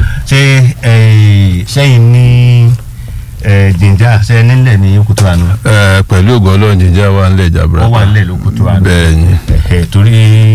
ṣé eh, sẹ́yìn ní eh, jìnjà ṣe nílẹ̀ ní kótó àná ẹ pẹ̀lú ògo ọlọ́run jíjẹ́ wa ń lẹ̀ jàbúrà wọ́n wà nílẹ̀ ló kótó àná bẹ́ẹ̀ ni Eh, torí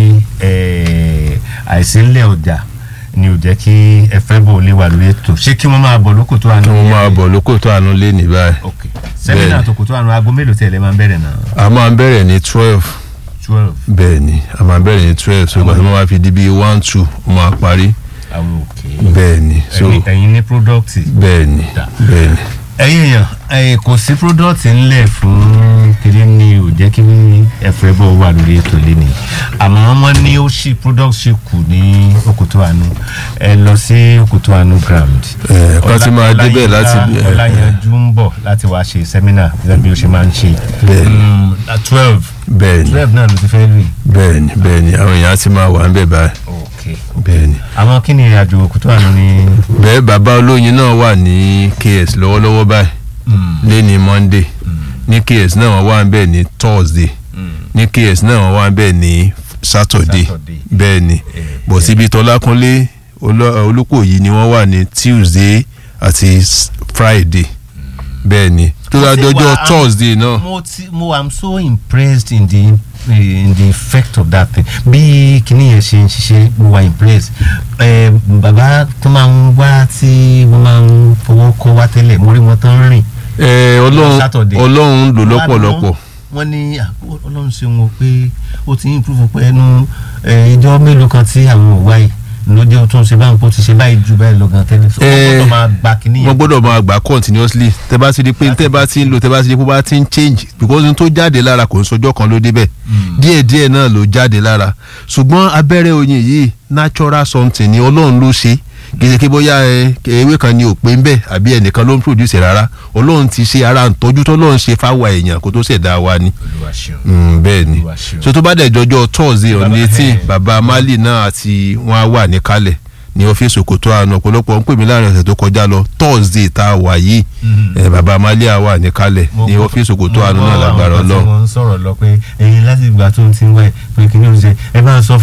eh, àìsí ńlẹ̀ ọjà ni ò jẹ́ kí ẹ fẹ́ bò lè wà lórí ètò ṣé kí wọ́n máa bọ̀ lóko tó àná kí wọ́n máa bọ̀ lóko tó àánú lé ní báyìí ok sẹ́mínà tó kò tó àná aago mélòó tẹ̀lé máa ń bẹ̀rẹ̀ náà a máa ń bẹ̀rẹ̀ ní twelve twelve bẹ́ẹ̀ ni a máa ń bẹ̀rẹ̀ ní twelve so ìgbà tí wọ́n máa fi di bíi one two ó máa parí àwọn òkè bẹ́ẹ̀ ni so ẹ̀yin ẹ̀yin ní product bẹ́ẹ̀ ni Da. bẹ́ẹ̀ ni ẹ̀yin èèyàn ẹ̀yin kò sí product ńlẹ̀ fún kiri ni ò jẹ́ kí ẹ̀fọ́ ẹ̀bọ̀ wà lórí ètò lẹ́nu àmọ́ wọ́n ní ó ṣì product ṣì kù ní òkútó àánú ẹ lọ sí òkútó àánú ground. ẹ kọ́ ti máa Ọlá- débẹ̀ láti bí Ọláyínká- Ọláyanjú ń bọ̀ láti wá ṣe seminar gẹ́gẹ́ bí ó ṣe máa ń ṣe. Bẹ́ẹ̀ ni. Mm, at twelve bẹ́ẹ̀ ni twelve náà ló ti fẹ́ rí. bẹ́ẹ̀ ni bẹ́ẹ̀ ni àwọn èèyàn á ti máa wà ń bẹ̀ báyìí ok bẹ́ẹ̀ ni àwọn kí ni ìrìnàjò òkútó àánú ni. bẹ́ẹ̀ bàbá olóyin náà wà ní ks lọ́wọ́lọ́wọ́ báyìí Mm, lẹ́ni monday ní ks náà wọ́n wà ń bẹ̀ ní thursday mm. ní ks náà wọ́n wà ń bẹ̀ ní saturday Saturday. bẹ́ẹ̀ ni bọ̀ síbi tọ́lákúnlé Olú- olúkòyí ni wọ́n wà ní tuesday àti s- friday bẹ́ẹ̀ ni tó Mo ti dájọ́jọ́ wà- thursday náà mo ti mo am so impressed in the in the effect of that thing bí kinní yẹn ṣe ń ṣiṣẹ́ mo wà impressed ẹ bàbá tó máa ń wá tí wọ́n máa ń fọwọ́ kọ́ wá tẹ́lẹ̀ mo rí wọn tán rìn. ẹ ọlọ́run Saturday. ọlọ́run lò lọ́pọ̀lọpọ̀ wọ́n ní ah, ọlọ́run ṣe wọn pé ó ti improve pé ẹnu eh, ìjọ mélòó kan tí àwọn ò wáyé lójó tó ń ṣe báyìí kó ti ṣe báyìí ju báyìí lọ gan tẹ́lẹ̀ so wọ́n Eh, gbọ́dọ̀ máa gba kinní wọ́n yẹn. gbọ́dọ̀ máa gbà continuously tẹ bá ti di pé tẹ bá ti ń lò tẹ bá ti di pé ó bá ti ń change because n tó jáde lára kò ń sọjọ́ kan ló débẹ̀ díẹ̀díẹ̀ náà ló jáde lára ṣùgbọ́n abẹ́rẹ́ oyin yìí natural something ni ọlọ́run ló ṣe kìí kí bóyá ẹ ewé kan ni ò pé ń bẹ̀ àbí ẹnìkan ló ń produce rárá ọlọ́run ti ṣe ara ìtọ́jú tọ́lọ́run ṣe fáwa èèyàn kó tó ṣẹ̀dá wa ni Olúwa ṣeun. Mm, bẹ́ẹ̀ ni Olúwa ṣeun. so tó bá dẹ̀ jọjọ́ thursday on Bàbá- eighteen ẹ̀. bàbá mali náà àti wọn á wà níkàlẹ̀ ní ọ́fíìsì òkòtò àná ọ̀pọ̀lọpọ̀ ń pè mí láàrin ọ̀sẹ̀ tó kọjá lọ thursday tá a wà yìí Mhm. ẹ̀, bàbá mali á wà níkàlẹ̀ Mo ní gbọ́- ọ́fíìsì òkòtò mo àná gbọ́ náà lágbára àwọn kan tí ọlọ́run. wọ́n ń sọ̀rọ̀ lọ pé ẹ̀yin láti ìgbà tó ń ti ń wẹ̀ pé kí ni ó ń ṣe ẹ bá ń sọ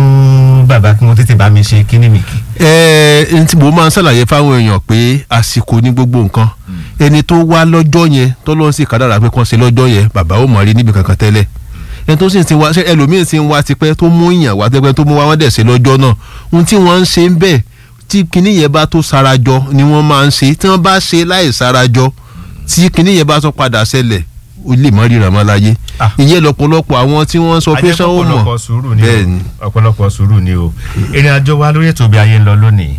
fún bàbá kí wọ́n tètè bá mi ṣe kí ni mi kì. ẹ ẹ tí mo máa ń ṣàlàyé fáwọn èèyàn pé àsìkò ní gbogbo nǹkan ẹni tó wá lọ́jọ́ yẹn tó lọ́n sì kádàrà pé kàn ṣe lọ́jọ́ yẹn bàbá ò mọ̀ rí níbi kankan tẹ́lẹ̀ ẹni tó sì ti wá ṣe ẹlòmíín ti ń wá tipẹ́ tó mú ìyàn wá tẹ́pẹ́ tó mú wá wọ́n dẹ̀ ṣe lọ́jọ́ náà ohun tí wọ́n ń ṣe ń bẹ̀ tí kinní yẹn bá tó sarajọ ni wọ́n máa ń ṣe tí wọ́n bá ṣe láì sarajọ tí kinní yẹn bá tó padà ṣẹlẹ̀ ó lè mọ́ ríran mọ́ láyé Ah. ìyẹn lọ́pọ̀lọpọ̀ àwọn tí wọ́n ń sọ pé ṣé ó mọ̀ ọ̀pọ̀lọpọ̀ sùúrù ni bẹ́ẹ̀ ni o ọ̀pọ̀lọpọ̀ sùúrù ni o ìrìn àjò wa lórí ètò bí ayé ń lọ lónìí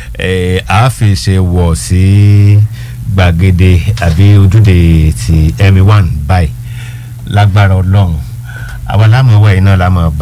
ẹ̀ á fi ṣe wọ̀ sí gbàgede àbí ojúde ti ẹ̀mí one báyìí lágbára ọlọ́run àwa lámọ̀ wẹ̀ iná lámọ̀ bá.